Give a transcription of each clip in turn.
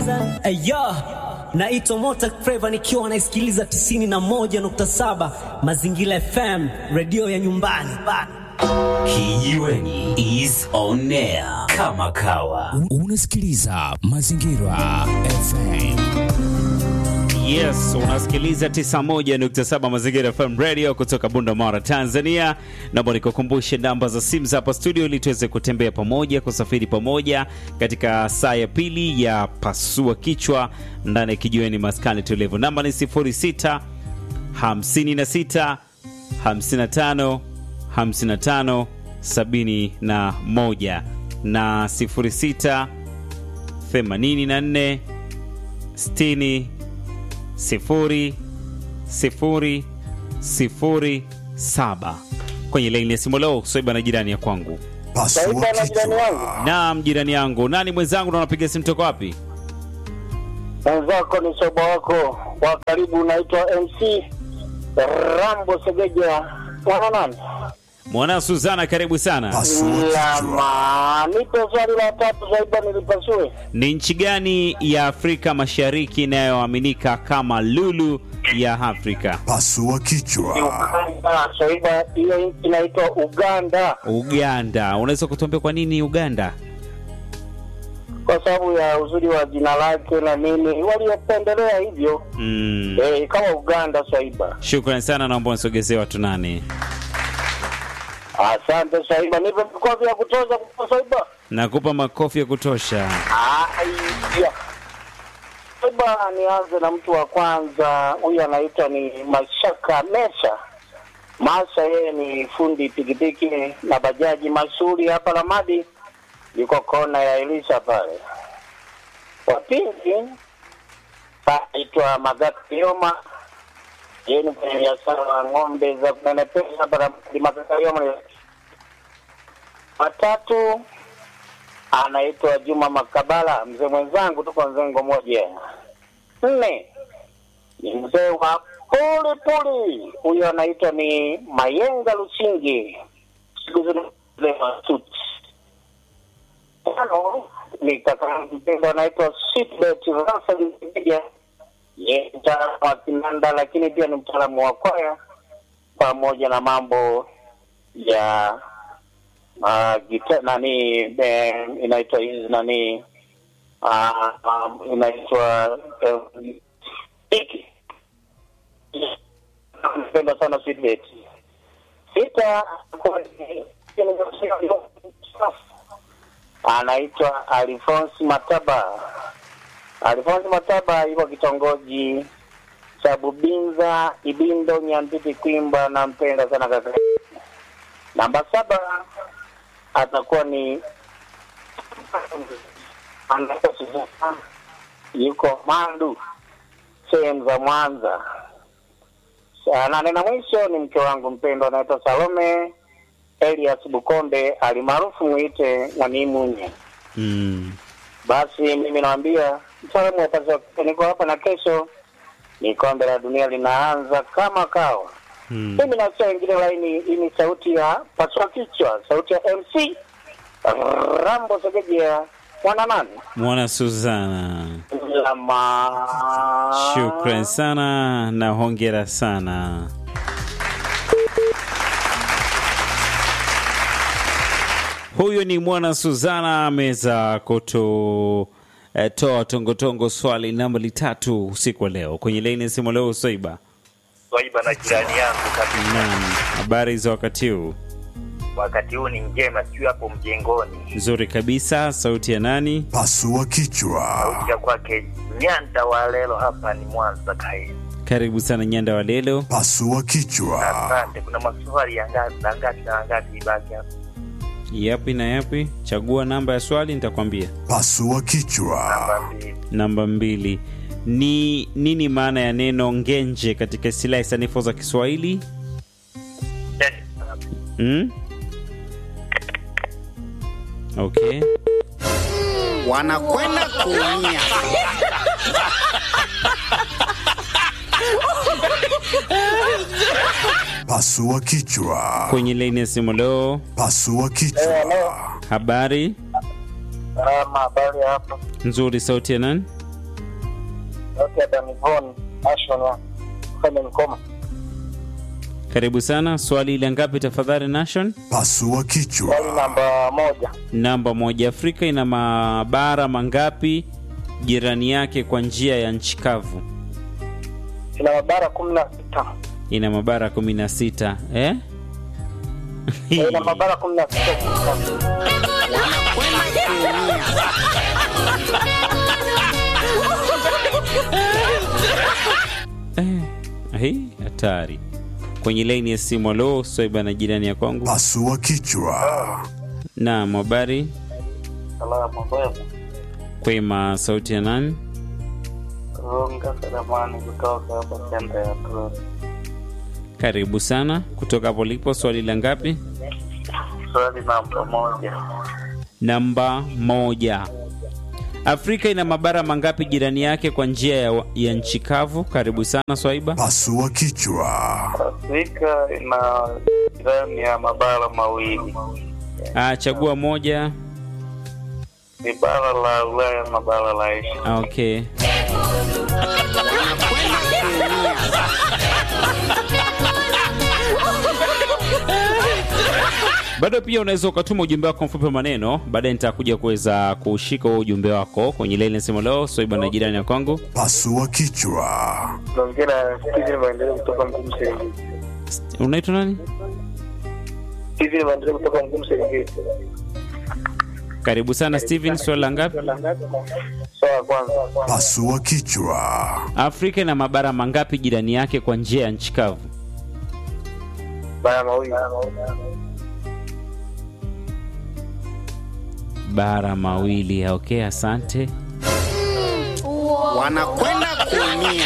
Ayo, naitwa Mota Flava nikiwa naisikiliza 91.7 Mazingira FM, redio ya nyumbani. Kijiweni is on air kama kawa. Unasikiliza Mazingira FM. Yes, unasikiliza 91.7 Mazingira FM Radio kutoka Bunda Mara, Tanzania. Naomba nikukumbushe namba za simu za hapa studio ili tuweze kutembea pamoja, kusafiri pamoja katika saa ya pili ya Pasua Kichwa ndani ya Kijiweni Maskani Tulivu. Namba ni 06 56 55 55 71 na 06 84 60 sifuri sifuri sifuri saba kwenye laini ya simu leo. Soiba na jirani ya kwangu. Pasua kichwa. Naam, jirani yangu. Nani mwenzangu, na unapiga simu toka wapi? Mwenzako ni soba wako wa karibu, unaitwa MC Rambo Segeja mwana nani? Mwana Suzana, karibu sana. Lama, nipe swali la tatu zaiba nilipasue. Ni nchi gani ya Afrika Mashariki inayoaminika kama lulu ya Afrika? Pasua kichwa. Uganda, Swaiba, hiyo nchi inaitwa Uganda Uganda. Unaweza kutuambia kwa nini Uganda? kwa sababu ya uzuri wa jina lake na nini, waliopendelea hivyo Mm. eh, kama Uganda. Swaiba, Shukrani sana, naomba unisogezee watu nane. asante Swaiba, nipe mikoa vya kutoza kwa Swaiba. Nakupa makofi ya kutosha. Aya. Labda nianze na mtu wa kwanza, huyu anaitwa ni Mashaka Mesha. Masha yeye ni fundi pikipiki na bajaji mashuhuri hapa Ramadi, yuko kona ya Elisha pale. Wa pili anaitwa Magaka Yoma, yeye ni mfanya biashara wa ng'ombe za kunenepesha hapa Ramadi. Magaka Yoma. Watatu anaitwa Juma Makabala, mzee mwenzangu, tuko nzengo moja. Nne ni mzee wa puli puli, huyo anaitwa ni Mayenga Lushingi, siku zote mzee wa suti. Tano ni kaka mpendo anaitwa Sweetbet Rafael Mteja, yeye mtaalamu wa kinanda, lakini pia ni mtaalamu wa kwaya pamoja na mambo ya uh, gita, nani eh, inaitwa hizi nani uh, um, inaitwa eh, hiki napenda sana Sweetbet. Sita kwa- anaitwa Alphonse Mataba. Alphonse Mataba yuko kitongoji cha Bubinza, Ibindo, Nyambiti, Kwimba. Nampenda sana kaka. Namba saba atakuwa ni anaitwa Suzuka, yuko Mandu, sehemu za Mwanza. Sa- na nena mwisho ni mke wangu mpendwa anaitwa Salome Elias Bukombe alimaarufu mwite Mwanimunye. Mm. Basi mimi naambia mtaalamu wa kazi wa- niko hapa na kesho ni kombe la dunia linaanza kama kawa. Mm. Mimi nasia wengine laini, hii ni sauti ya paswa kichwa, sauti ya MC Rambo Segeja mwana nani Mwana Suzana. lama. Shukran sana na hongera sana. Huyu ni mwana Suzana ameweza kutu eh, toa tongotongo swali namba tatu usiku wa leo kwenye laini ya simu leo. Swaiba, Swaiba na jirani yangu kabisa. naam, habari za wakati huu? Wakati huu ni njema, sijui hapo mjengoni. Nzuri kabisa. Sauti ya nani? Pasua kichwa. Sauti ya kwake Nyanda wa lelo hapa ni Mwanza Kaini. Karibu sana Nyanda wa Lelo. Pasua kichwa. Asante. Kuna maswali ya ngapi na ngapi na ngapi ibaki hapa? Yapi na yapi? Chagua namba ya swali, nitakwambia. Pasua kichwa. Namba mbili. Namba mbili ni nini maana ya neno ngenje katika istilahi sanifu za Kiswahili? Hmm? Okay. wanakwenda kuumia. Pasua kichwa. Kwenye laini ya simu leo, Pasua kichwa. habari Salama, habari hapa. nzuri. Sauti ya nani? William Von Ashon wa kufanya mkoma. Karibu sana. Swali ile ngapi tafadhali, Nation? Pasua kichwa. Swali namba moja. Namba moja. Afrika ina mabara mangapi jirani yake kwa njia ya nchi kavu? Ina mabara kumi na sita. Ina mabara kumi na sita eh? Ina mabara kumi na sita. Hii hatari. Kwenye laini ya simu, alo Swaiba na jirani ya kwangu. Pasua kichwa. Naam, habari Salama kwema. kwema. Sauti ya nani? Runga Selemani kutoka hapa senta ya Pro. Karibu sana kutoka hapo lipo. Swali la ngapi? Swali namba moja. Namba moja. Afrika ina mabara mangapi jirani yake kwa njia ya, ya nchi kavu? Karibu sana Swaiba. Pasua kichwa. Afrika ina jirani ya mabara mawili. Ah, chagua moja. Ni bara la Ulaya na bara la Asia. Ah, Okay. Bado pia unaweza ukatuma ujumbe wako mfupi wa maneno, baadaye nitakuja kuweza kushika huo ujumbe wako kwenye ile nasema leo Swaiba na jirani ya kwangu. Pasua kichwa. Naongea na Steven Maendeleo kutoka Mgumu Serengeti. Unaitwa nani? Steven Maendeleo kutoka Mgumu Serengeti. Karibu sana Steven, swali la ngapi? Swali la kwanza. Pasua kichwa. Afrika ina mabara mangapi jirani yake kwa njia ya nchi kavu? Bara mawili. Bara mawili. Okay, asante. wanakwenda kuumia.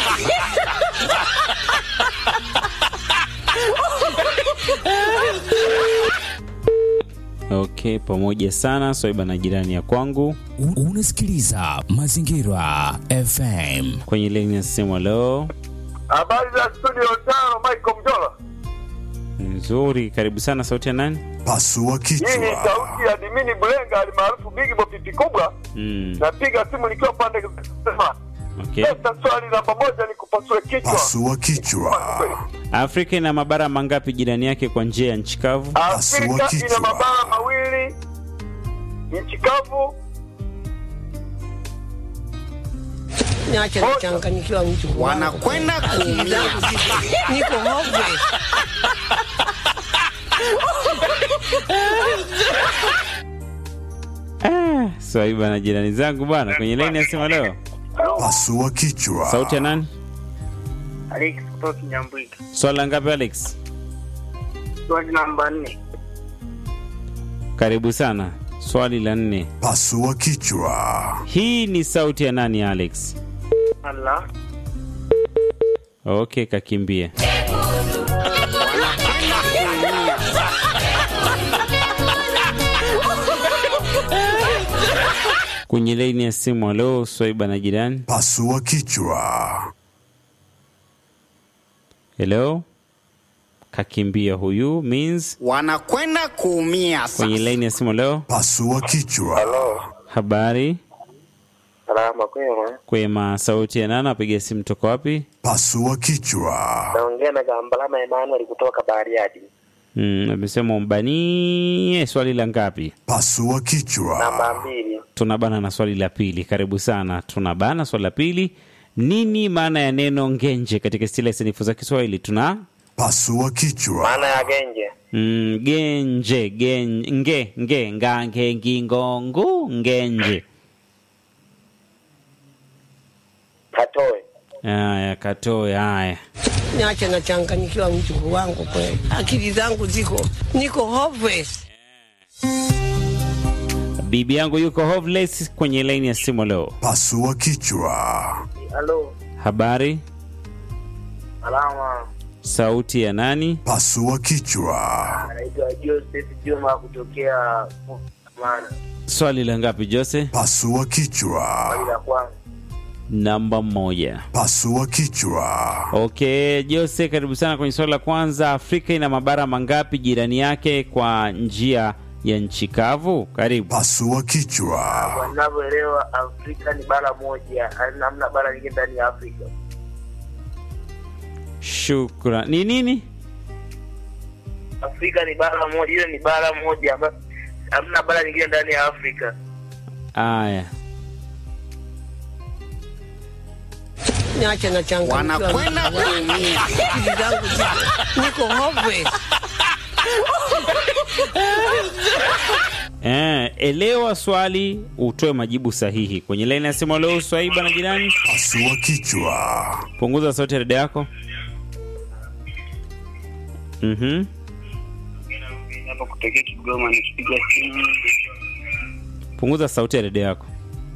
Okay, pamoja sana Swaiba na jirani ya kwangu U- Unasikiliza Mazingira FM. kwenye leni ya simu. Leo Habari za studio tano, Michael Mjola. nzuri, karibu sana. Sauti ya nani? Pasua Hii ni kichwa. sauti ya Dimini Bulenga alimaarufu Big Bo Pipi Kubwa. Mm, Napiga simu nikiwa pande sema. okay. Sasa swali namba moja ni kupasua kichwa. Pasua kichwa. Afrika ina mabara mangapi jirani yake kwa njia ya nchi kavu? Pasua Afrika kichwa. ina mabara mawili, nchi kavu. Niache nachanganyikiwa mtu wangu. Wanakwenda Akili kuumia. zangu ziko- niko hopeless. Ah, Swaiba na jirani zangu bana, kwenye leni ya simu leo. Pasua kichwa. Sauti ya nani? Alex kutoka Kinyambwiki. Swali la ngapi Alex? Swali namba nne. Karibu sana. Swali la nne. Pasua kichwa. Hii ni sauti ya nani Alex? Allah. Okay, kakimbia. Kwenye laini ya simu, halo Swaiba na jirani. Pasua kichwa. Hello, kakimbia huyu means. wanakwenda kuumia Kwenye sasa. laini ya simu leo, Pasua kichwa. Halo. habari Salama kwema. kwema. Sauti ya nani? Apiga simu toka wapi? Pasua kichwa. Naongea na Gambalama Emmanuel kutoka Bariadi. Mm, amesema umbanie. Swali la ngapi? Pasua kichwa. mbili. Tunabana na swali la pili. Karibu sana. Tunabana swali la pili. Nini maana ya neno ngenje katika stila ya sanifu za Kiswahili? Tuna Pasua kichwa. Maana ya genje. mm, genje gen, nge nge ngange ngingongu ngenje. Katoe. Haya, katoe. Haya, Niache nachanganyikiwa mtu wangu kweli. Akili zangu ziko niko hopeless. bibi yangu yuko homeless kwenye laini ya simu leo. Pasua kichwa. Halo. Habari, Salama. sauti ya nani? Pasua kichwa. Anaitwa Joseph Juma kutokea Mana. Swali la ngapi Jose? Pasua kichwa. La kwanza. Namba moja. Pasua kichwa. Okay, Jose, karibu sana kwenye swali la kwanza. Afrika ina mabara mangapi jirani yake kwa njia ya nchi kavu? Karibu. Pasua kichwa. Kwa ninavyoelewa Afrika ni bara moja, hamna bara nyingine ndani ya Afrika. Shukran. Ni nini? Afrika ni bara moja, ile ni bara moja amba hamna bara nyingine ndani ya Afrika. Aya. Niache na changanyikiwa. Wanakwenda kuumia. Akili zangu ziko niko hopeless. Eh, elewa swali utoe majibu sahihi. Kwenye laini ya simu leo Swaiba na jirani. Pasua kichwa. Punguza sauti ya redio yako. Mhm. Hapo kutokea Kigoma nikipiga simu Punguza sauti ya redio yako.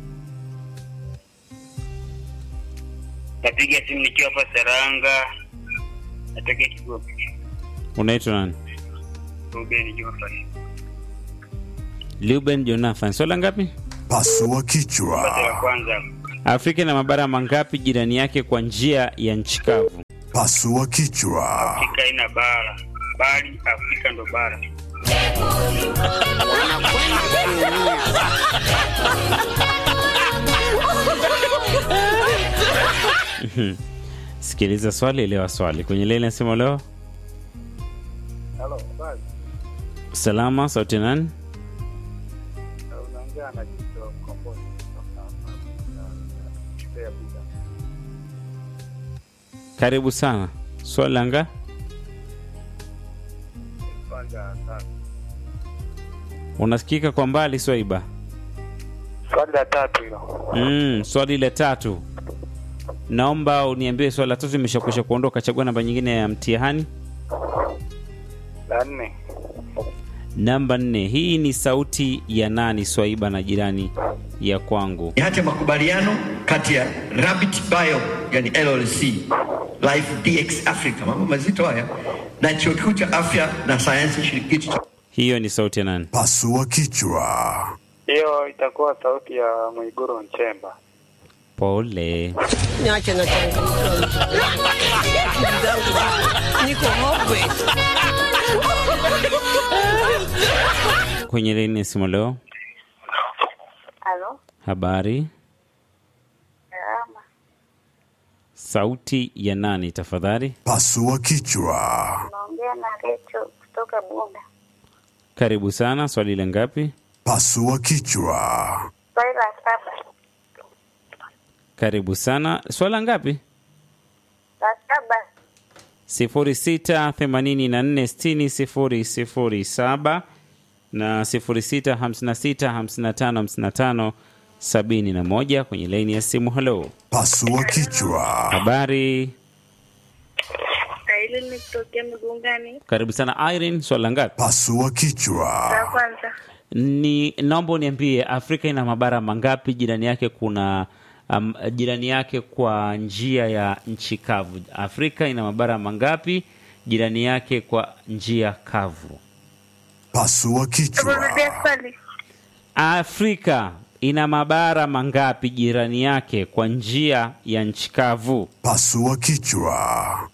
napiga simu nikiwa hapa Saranga natokea Kigoma Unaitwa nani? Ruben Juma Ruben Jonathan. Swala ngapi? Pasua Pata la kichwa. kwanza Afrika ina mabara mangapi jirani yake kwa njia ya nchi kavu? Pasua kichwa. Afrika ina bara bali Afrika ndo bara Sikiliza swali, elewa swali. Kwenye laini ya simu leo. Halo basi Salama, sauti ya nani? unaongea na Jicho Kombozi kutoka hapa Mbeya Buda Karibu sana. Swali langa? kwanza tatu Unasikika kwa mbali Swaiba? swali la tatu hilo Mm, swali la tatu. Naomba uniambie swali la tatu imeshakwisha kuondoka, chagua namba nyingine ya mtihani. la nne Namba nne. Hii ni sauti ya nani Swaiba na jirani ya kwangu? ni hati ya makubaliano kati ya Rabbit Bio yani LLC Life DX Africa, mambo mazito haya, na chuo kikuu cha afya na sayansi shirikishi cha Hiyo ni sauti ya nani? Pasua kichwa. hiyo itakuwa sauti ya Mwiguru Nchemba Pole. Niache na changanyikiwa. Akili zangu ziko niko hopeless. Kwenye laini ya simu leo. Halo, Habari. salama. Sauti ya nani tafadhali? Pasua kichwa. Naongea na Recho kutoka Bunda. Karibu sana. Swali la ngapi? Pasua kichwa. Swali la saba. Karibu sana. Swala ngapi? La saba. sifuri sita themanini na nne sitini sifuri sifuri saba na sifuri sita hamsini na sita hamsini na tano hamsini na tano sabini na moja kwenye laini ya simu. Halo, Pasua kichwa. habari. Aili ni kutokea Migungani. Karibu sana Irene. Swala ngapi? Pasua La kichwa. kwanza. Ni naomba uniambie Afrika ina mabara mangapi? Jirani yake kuna um, jirani yake kwa njia ya nchi kavu. Afrika ina mabara mangapi? Jirani yake kwa njia kavu. Pasua kichwa. Rudia swali. Afrika ina mabara mangapi jirani yake kwa njia ya nchi kavu? Pasua kichwa.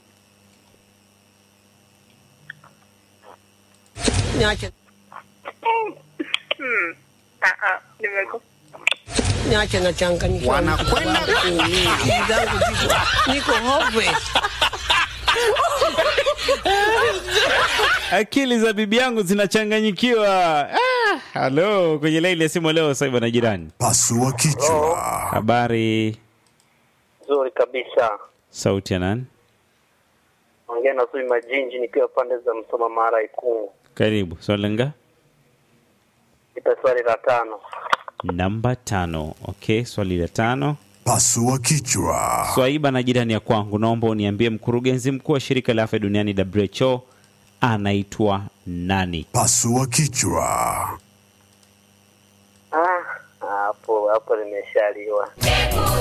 Niache Hmm. Ah, ah, nimeko. niache na changanyikiwa. Wanakwenda kuumia. Akili zangu ziko niko hopeless. Akili za bibi yangu zinachanganyikiwa. Ah, halo, kwenye laini ya simu leo sasa na jirani. Pasua kichwa. Habari, nzuri kabisa sauti ya nani? ongea na Sui Majinji nikiwa pande za Msoma Mara Ikungu Karibu. Swali nga ita swali la tano namba tano. Okay, swali la tano. Pasua kichwa. Swaiba na jirani ya kwangu, naomba uniambie mkurugenzi mkuu wa shirika la afya duniani WHO anaitwa nani? Pasua kichwa. ah hapo hapo nimeshaliwa